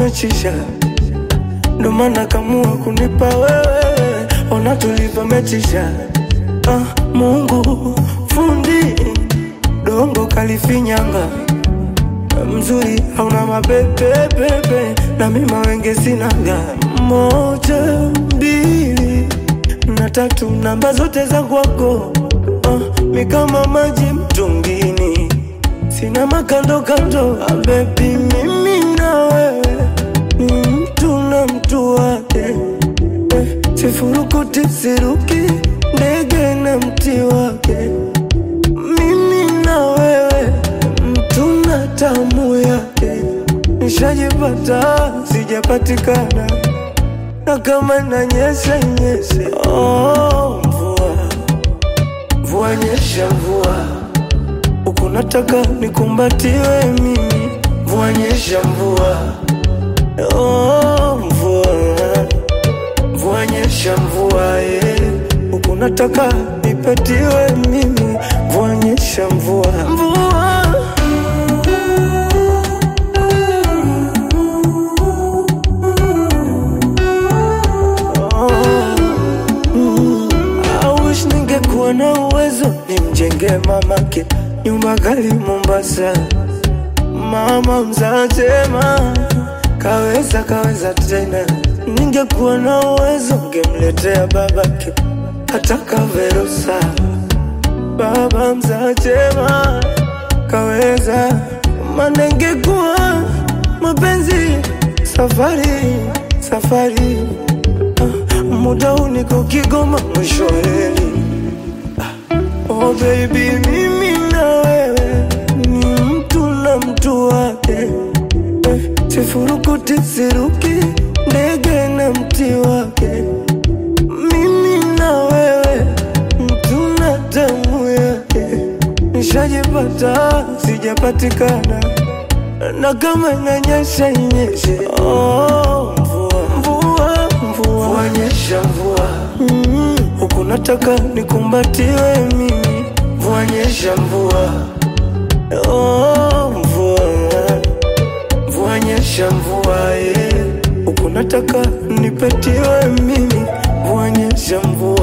umechisha, ndo maana kamua kunipa wewe, ona tulivyomechisha. Ah, Mungu fundi dongo kalifinyanga mzuri hauna mapepepepe na mima wenge sinaga moja mbili na tatu namba zote za kwako ah, mi kama maji mtungini sina makando kando ah, bebi mimi na wewe ni mtu na mtu wake eh, sifurukuti siruki ndege na mti wake mimi na wewe mtu na tamu yake nishajipata sijapatikana na kama nanyesha nyeshe oh, mvua mvua nyesha mvua huku nataka nikumbatiwe mimi mvua nyesha mvua oh, mvua mvua nyesha mvua eh. huku nataka nipatiwe mimi mvua nyesha mvua mvua I wish ningekuwa na uwezo nimjenge mamake nyumba gali Mombasa. Mama mzatema kaweza kaweza tena, ningekuwa na uwezo ngemletea babake hata kaverusa. Baba mzatema kaweza, maana ingekuwa mapenzi safari safari Ah, muda huu niko Kigoma mwisho wa reli. Ah, Oh baby, mimi na wewe ni mtu na mtu wake eh, sifurukuti siruki ndege na mti wake. Mimi na wewe mtu na damu yake, nishajipata sijapatikana na kama inanyesha inyeshe. Oh, mvua mvua mvua, mvua nyesha mvua mm, huku nataka nikumbatiwe mimi, mvua nyesha mvua oh, mvua mvua nyesha mvua eh, huku nataka nipetiwe mimi, mvua nyesha mvua